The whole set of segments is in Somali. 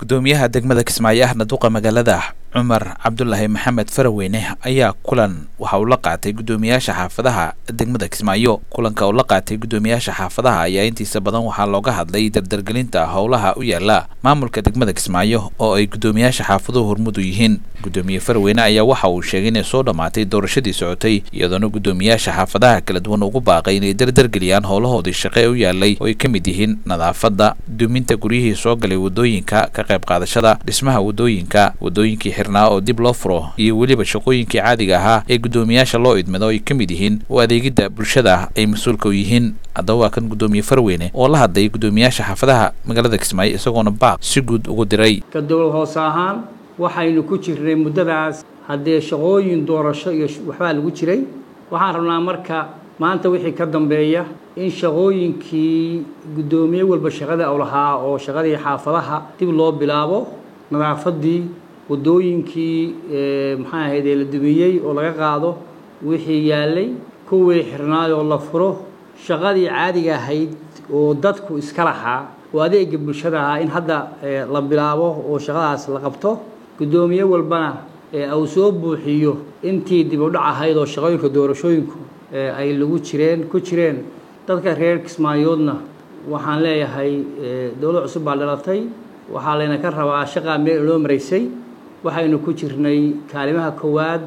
gudoomiyaha degmada kismaayo ahna duqa magaalada cumar cabdulaahi maxamed faraweyne ayaa kulan waxa uu la qaatay guddoomiyaasha xaafadaha degmada kismaayo kulanka uu la qaatay guddoomiyaasha xaafadaha ayaa intiisa badan waxaa looga hadlay dardargelinta howlaha u yaala maamulka degmada kismaayo oo ay guddoomiyaasha xaafaduhu hormudu yihiin guddoomiye faraweyne ayaa waxa uu sheegay inay soo dhammaatay doorashadii socotay iyadoona guddoomiyaasha xaafadaha kala duwan ugu baaqay inay dardargeliyaan howlahoodii shaqe u yaalay oo ay ka mid yihiin nadaafadda duminta guryihii soo galay wadooyinka ka qayb qaadashada dhismaha wadooyinka wadooyinkii xirnaa oo dib loo furo iyo weliba shaqooyinkii caadiga ahaa ee guddoomiyaasha loo idmado ay ka mid yihiin oo adeegidda bulshada ay mas-uulka u yihiin haddaba waa kan guddoomiye farweyne oo la hadlay guddoomiyaasha xaafadaha magaalada kismaayo isagoona baaq si guud ugu diray ka dowlad hoose ahaan waxaynu ku jirnay muddadaas haddee shaqooyin doorasho iyo waxbaa lagu jiray waxaan rabnaa marka maanta wixii ka dambeeya in shaqooyinkii guddoomiye walba shaqada u lahaa oo shaqadii xaafadaha dib loo bilaabo nadaafadii waddooyinkii maxaa ahaydee la dumiyey oo laga qaado wixii yaalay kuwii xirnaay oo la furo shaqadii caadiga ahayd oo dadku iska lahaa oo adeega bulshada ahaa in hadda la bilaabo oo shaqadaas la qabto guddoomiye walbana uu soo buuxiyo intii dib u dhac ahayd oo shaqooyinka doorashooyinku ay lagu jireen ku jireen dadka reer kismaayoodna waxaan leeyahay dowlad cusub baa dhalatay waxaa layna ka rabaa shaqaa meel inoo maraysay waxaynu ku jirnay kaalimaha koowaad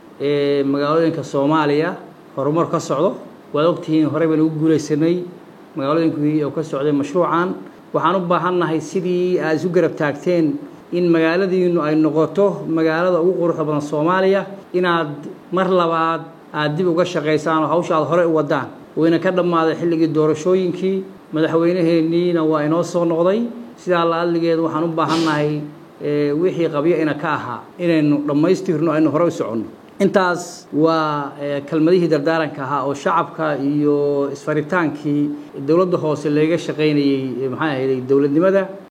ee magaalooyinka soomaaliya horumar ka socdo waad ogtihiin horey baynu ugu guulaysanay magaalooyinkii oo ka socday mashruucan waxaan u baahannahay sidii aad isu garab taagteen in magaaladiinu ay noqoto magaalada ugu quruxda badan soomaaliya inaad mar labaad aad dib uga shaqaysaan oo hawsha aad horey u wadaan wayna ka dhammaaday xilligii doorashooyinkii madaxweyneheenniina waa inoo soo noqday sidaa la adligeed waxaan u baahannahay wixii qabyo ina ka ahaa inaynu dhammaystirno aynu horey u soconno intaas waa kelmadihii dardaaranka ahaa oo shacabka iyo isfaritaankii dowladda hoose laga shaqaynayey maxaa ahayday dowladnimada